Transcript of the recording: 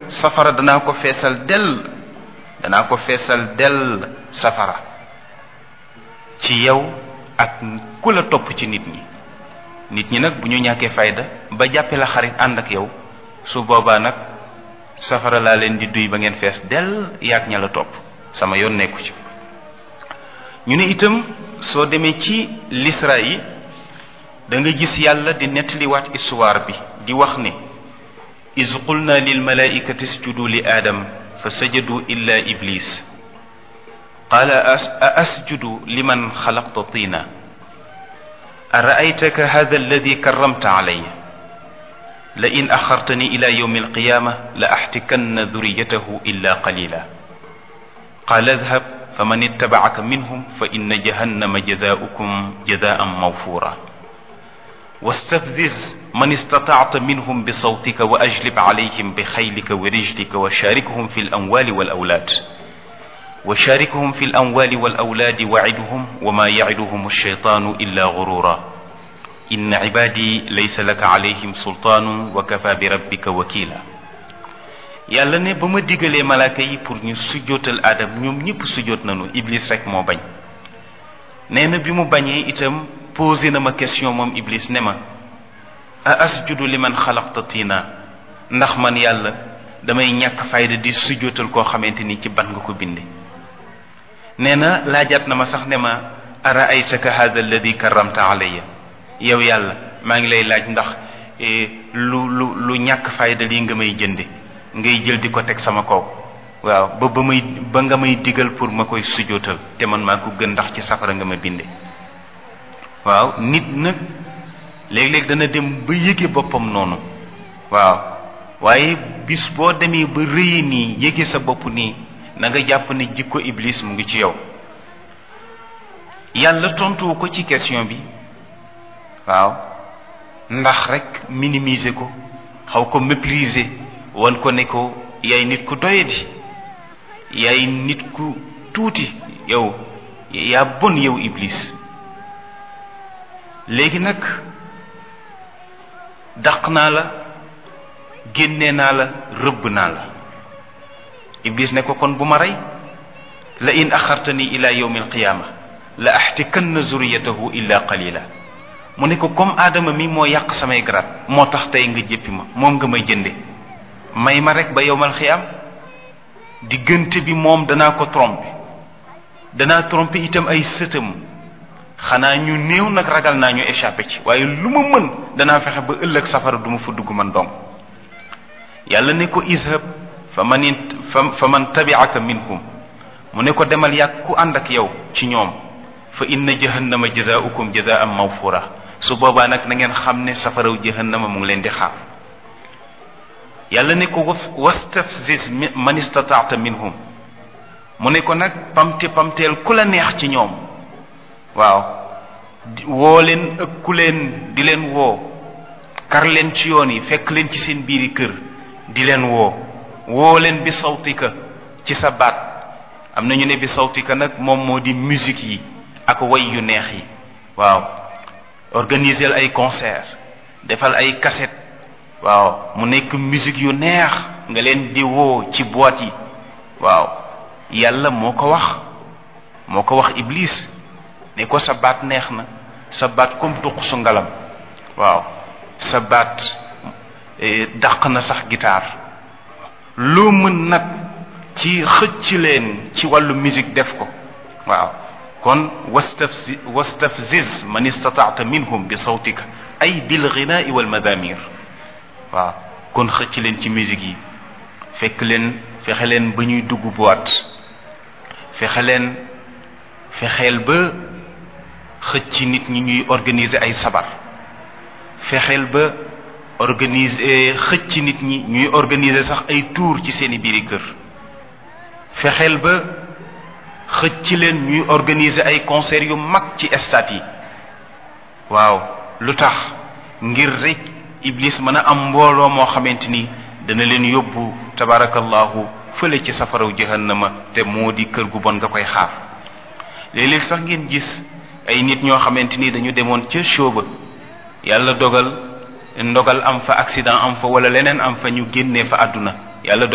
safara danaa ko feesal dell danaa ko feesal dell safara ci yow ak ku la topp ci nit ñi nit ñi nag bu ñu ñàkkee fayda ba jàppe la xarit ànd ak yow su boobaa nag safara laa leen di duy ba ngeen fees dell yaag ña la topp sama yoon nekku ci ñu ne itam soo demee ci lisra yi da nga gis yàlla di nettaliwaat histoire bi di wax ne iz qulna lil malaikati isjudu li aadam fa sajadu illa iblis qaala a asjudu liman xalaqta tiina araaytaka hada alladi karramta alayya la in axartani ila yowmi alqiyama la axtikanna duriyatahu illa qalila qaala adhab faman ittabacaka minhum fa inna jahannama jazaaukum jazaan mawfura واستفزز من استطعت منهم بصوتك وأجلب عليهم بخيلك ورجلك وشاركهم في الأموال والأولاد وشاركهم في الأموال والأولاد وعدهم وما يعدهم الشيطان إلا غرورا إن عبادي ليس لك عليهم سلطان وكفى بربك وكيلا yàlla ne ba ma digalee malaaka yi pour ñu sujjootal aadam ñoom ñëpp sujjoot nañu iblis rek moo bañ nee na bi mu bañee itam posé na ma question moom iblis ne ma a asjudu li man xalaqta tiina ndax man yàlla damay ñàkk fayda di sujjootal koo xamante ni ci ban nga ko binde nee na laajaat na ma sax ne ma ara aytaka hada alladi karramta alayya yow yàlla maa ngi lay laaj ndax lu lu lu ñàkk fayda lii nga may jënde ngay jël di ko teg sama kaw waaw ba ba may ba nga may digal pour ma koy sujjootal te man maa ko gën ndax ci safara nga ma binde waaw nit nag léeg-léeg dana dem ba yëge boppam noonu waaw waaye bis boo demee ba rëye nii yëge sa bopp nii na nga jàpp ne jikko iblis mu ngi ci yow yàlla tontuwu ko ci question bi waaw ndax rek minimiser ko xaw ko mépriser wan ko ne ko yaay nit ku doyadi yaay nit ku tuuti yow yaa bon yow iblis léegi nag dàq naa la génne naa la rëbb naa la iblis ne ko kon bu ma rey la in axartani ila yawmi alqiyaama la axtikanna zuriyatahu illa qalila mu ne ko comme aadama mi moo yàq samay garaat moo tax tey nga jéppi ma moom nga may jënde may ma rek ba yowmal xiyaam diggante bi moom danaa ko tromper danaa tromper itam ay sëtam xanaa ñu néew nag ragal naa ñu échappé ci waaye lu ma mën danaa fexe ba ëllëg safara du ma fa dugg man dong yàlla ne ko izhab fa man fa man tabiaka minhum mu ne ko demal yàgg ku ànd ak yow ci ñoom fa inna jahannama jazaaukum jazaan mawfura su boobaa nag na ngeen xam ne safaraw jahannama mu ngi leen di xaar yàlla ne ko wastafziz man istataata minhum mu ne ko nag pamte pamteel ku la neex ci ñoom waaw woo leen ëkku leen di leen woo kar leen ci yoon yi fekk leen ci seen biiri kër di leen woo woo leen bi sawtika ci sa baat am na ñu ne bi sawtika nag moom moo di musique yi ak way yu neex yi waaw organiser ay concert defal ay cassette waaw mu nekk musique yu neex nga leen di woo ci boîte yi waaw yàlla moo ko wax moo ko wax iblis ne ko sa baat neex na sa baat comme tuq su ngalam waaw sa baat dàq na sax guitare loo mën nag ci xëcc leen ci wàllu musique def ko waaw kon wastafzi wastafziz man istataata minhum bi sawtika ay bil ghinaai wal madamir waaw kon xëcc leen ci musique yi fekk leen fexe leen ba ñuy dugg boîte fexe leen fexeel ba xëcc nit ñi ñuy organiser ay sabar fexeel ba organiser xëcc nit ñi ñuy organiser sax ay tour ci seeni biiri kër fexeel ba xëcc leen ñuy organiser ay concert yu mag ci stade yi waaw lu tax ngir rek iblis mën a am mbooloo moo xamante ni dana leen yóbbu tabarakallahu fële ci safaraw jahannama te moo di kër gu bon nga koy xaar léeg-léeg sax ngeen gis ay nit ñoo xamante ni dañu demoon ca show ba yàlla dogal ndogal am fa accident am fa wala leneen am fa ñu génnee fa àdduna yàlla